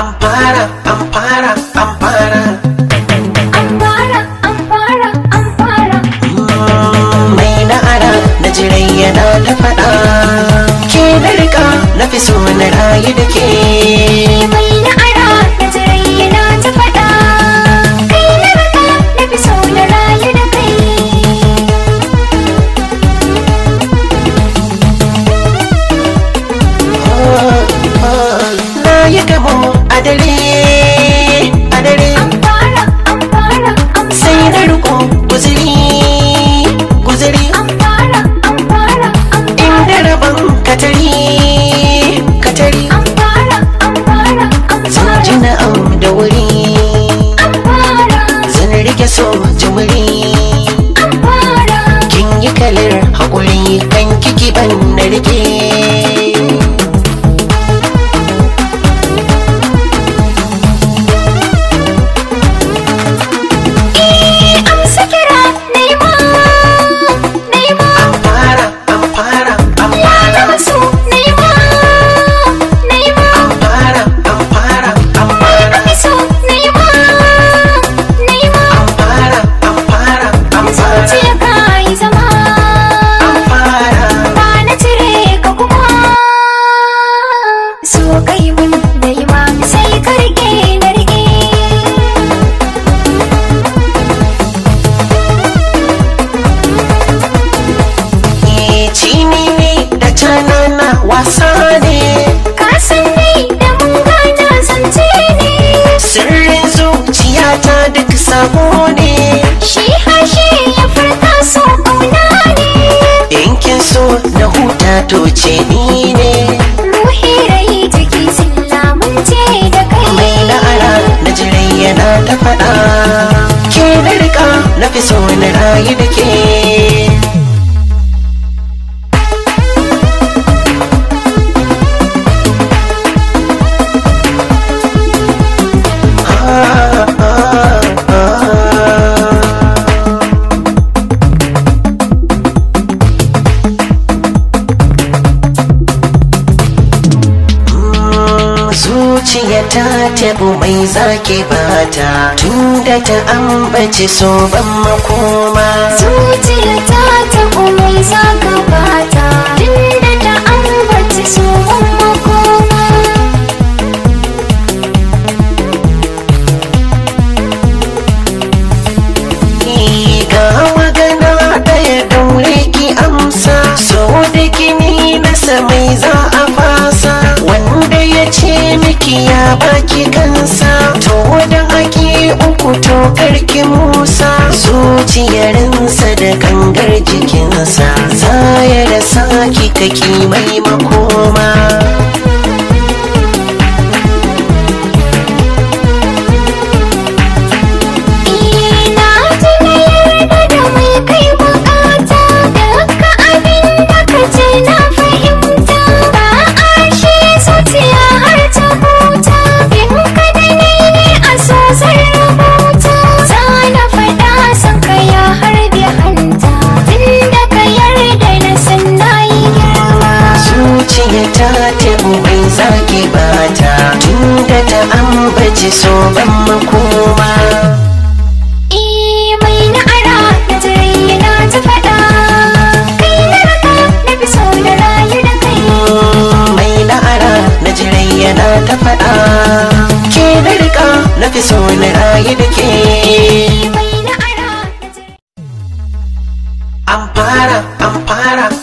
Ampara, ampara, ampara. Ampara, ampara, ampara. Mai na'ara na jirai yana ta faɗa. Ke na rika na fi so na rayu da ke. Mai na'ara na jirai yana ta faɗa. Kai na raka na fi so na rayu da kai. Na yi gamo a dare, a dare. Ampara, ampara, Sai ampara. na riko guziri, guziri. Ampara, ampara, Inda rabon katari, katari. ampara, ampara, Zan ampara. ji na'am da wuri. Ampara, Zan rike so jimiri. ampara. kin yi kalar haƙuri kan kiki ban na rike Eh, amsa kira nema, nema. an fara an fara an Ya fara taɓa so nema, nema. an fara an fara an fara Taɓa so nema, nema. an fara an fara an fara Zuciya ka yi zama, an fara ba na cire ka kuma. So kai mun nema, sai ka rike na rike. Eh, cini ne da canana wasa ne Ka san ni da mun gana zance ne. sirrin zuciyata duk sabo ne Shi harshe ya furta so ƙauna ne. yankin so na huta to ce ni ne Ruhi rai jiki sun lamunce da kai. mai na'ara na jirai yana ta faɗa ke na rika na fi so na rayu da ke Ah, ah, ah. zuciya ta tabu mai zake bata tunda ta ambaci so ban makoma Zuciya ta taɓo mai zaka bata. Tunda ta ambaci so makoma. Ni ga magana ɗaya daure ki amsa so da kini na mai za a fasa wanda ya ce miki ya baki kansa to da ake uku to karki musa zuciyarinsa da gangar jikinsa za ya da saki kaki mai makoma Ina ji na yarda da mai kai bukata. Dukka abin da ka ce na fahimta. Ba a shi zuciya har ta huta. Bin ka da ni ne a so zan rubuta. Za na faɗa san ka ya harbe hanta. Tunda ka yarda na san na yi girma. zuciya ta tabu mai zaki bata tunda ta ambaci so ban makoma Eh, mai na'ara na jirai yana ta faɗa. Kai na raka na fi so na rayu da kai. mai na'ara na jirai yana ta faɗa ke na rika na fi so na rayu da ke Mai na'ara na jirai an fara an fara